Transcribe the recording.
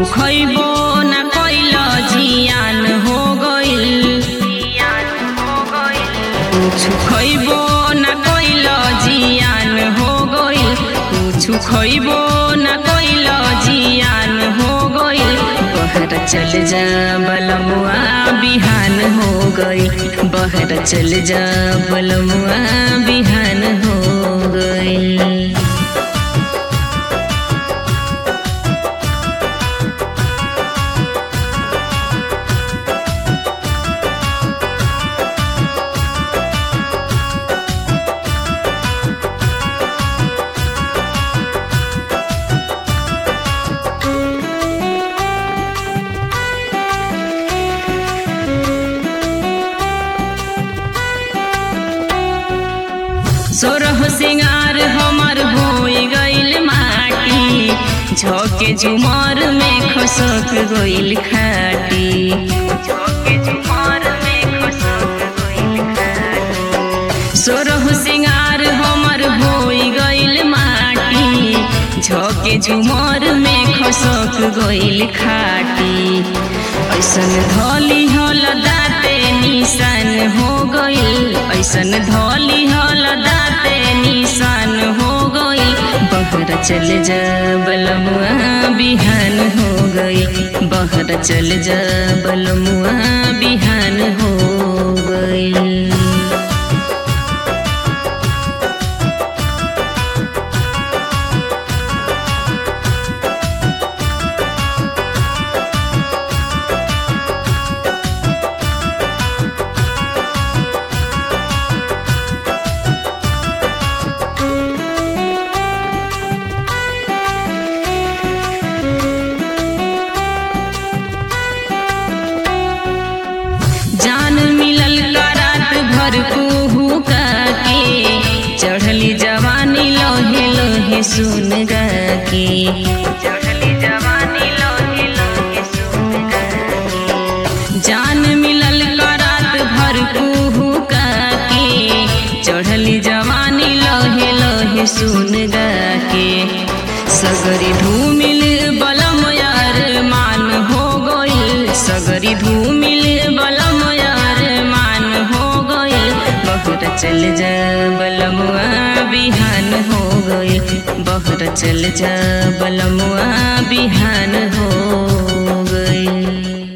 खैबो न कैल जियान हो गइल कुछ खैबो न कैल जियान हो गइल कुछ खैबो न कैल जियान हो गइल बहर चल जा बलमुआ बिहान हो गइल बहर चल जा बलमुआ बिहान हो गइल सोरह सिंगार हमर होई गइल माटी झोके झुमर में खसक गइल खाटी झोके झुमर में खसक गइल खाटी सोरह सिंगार हमर होई गइल माटी झोके झुमर में खसक गइल खाटी ऐसन धली हल दाते निशान हो गइल ऐसन धली हल दाते निशान हो गइल बहर चल जा बलमुआ बिहान हो गइल बहर चल जा बलमुआ बिहान हो गइल जान मिलल का रात भर कुहू का के चढ़ली जवानी लोहे लोहे सुन गा के चढ़ली जवानी लोहे लोहे सुन गा के जान मिलल का रात भर कुहू का के चढ़ली जवानी लोहे लोहे सुन गा के सगरी धूमिल बलम यार मान हो गइल सगरी धूमिल बलम यार मान हो गइल बहुत चल जा बलमुआ बिहान हो गइल बहुत चल जा बलमुआ